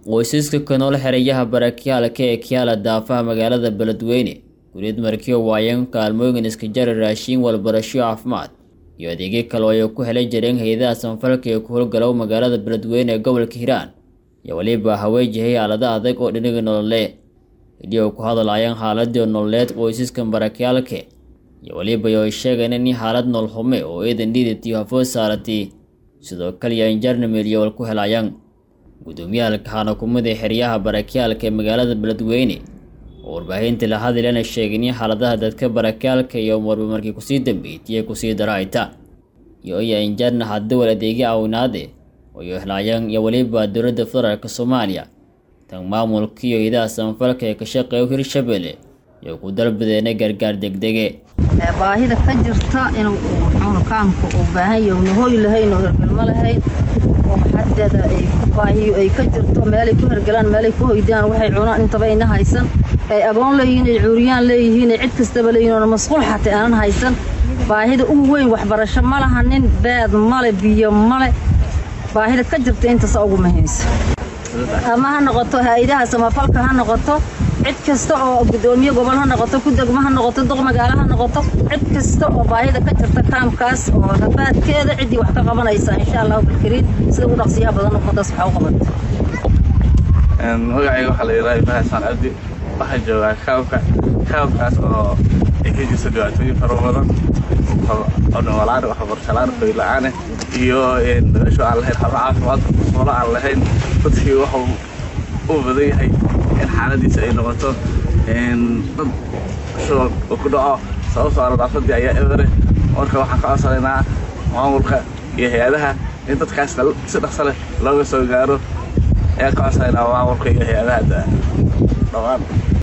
qoysaska ka nool xerayaha barakaalka ee kiyaala daafaha magaalada beledweyne guriyad markiyo waayan kaalmooyin iska jara raashiin walbarasho caafimaad iyo adeegyo kale oo ay ku helan jireen hay-adaha samafalka ee ku howlgalow magaalada beledweyne ee gobolka hiiraan iyo weliba haweenjihay xaalada adag oo dhinaga nolole hidii oo ku hadlayaan xaaladii nololeed qoysaskan barakaalke iyo weliba ay sheegeen in xaalad noolxume oo eedan dhiidatiyo hafood saaratay sidoo kale iyo injarnamil iyo wal ku helayaan gudoomiyaha kaxaana kumida xeryaha barakaalka ee magaalada beledweyne oo warbaahinta la hadlana sheegin in xaaladaha dadka barakaalka iyo marba markii kusii dambeeytay kusii darayta iyo iya injarna hadawal adeegyo awinaade oo iyo helayaan iyo weliba dowladda federaalk soomaaliya tan maamulka iyo idaha samafalka ee ka shaqeeya hirshabelle iyo ku dalbadeena gargaar degdege baahida ka jirta inuu kaamka uu baahan yahay una hooy lahayn oo hergelmo lahayn oo xadeeda ay ku baahiyo ay ka jirto meelay ku hergelaan meelay ku hoydaan waxay cunaan intaba ayna haysan ay agoon leeyihiin ay cuuriyaan leeyihiin ay cid kastaba leeyihin oona masquul xataa aanan haysan baahida ugu weyn waxbarasho ma laha nin beed male biyo male baahida ka jirta intaasa ugu muhiimsan ama ha noqoto hay-adaha samafalka ha noqoto cid kasta oo gudoomiye gobol ha noqoto ku degmo ha noqoto duq magaalo ha noqoto cid kasta oo baahida ka jirta kaamkaas oo rafaadkeeda ciddii wax ka qabanaysa insha allahu bilkariin sida ugu dhaqsiyaha badan umadaas waxa u qabata magacayga waxaa la yidhaha ibrahim xasaan cabdi waxaa joogaa kaamka kaamkaas oo ay ka jirta dhibaatooyin fara badan oo dhamalaan waxbarashalaan fayla-aane iyo nolosho aan lahayn xaba caafimaad solo aan lahayn dadkii wuxuu u badan yahay in xaaladiisa ay noqoto dad shuban uu ku dhaco sababtoo nadaafadii ayaa ebere marka waxaan ka codsanaynaa maamulka iyo hay-adaha in dadkaas si dhaqso leh looga soo gaaro ayaan ka codsanaynaa maamulka iyo hay-adaha dhammaan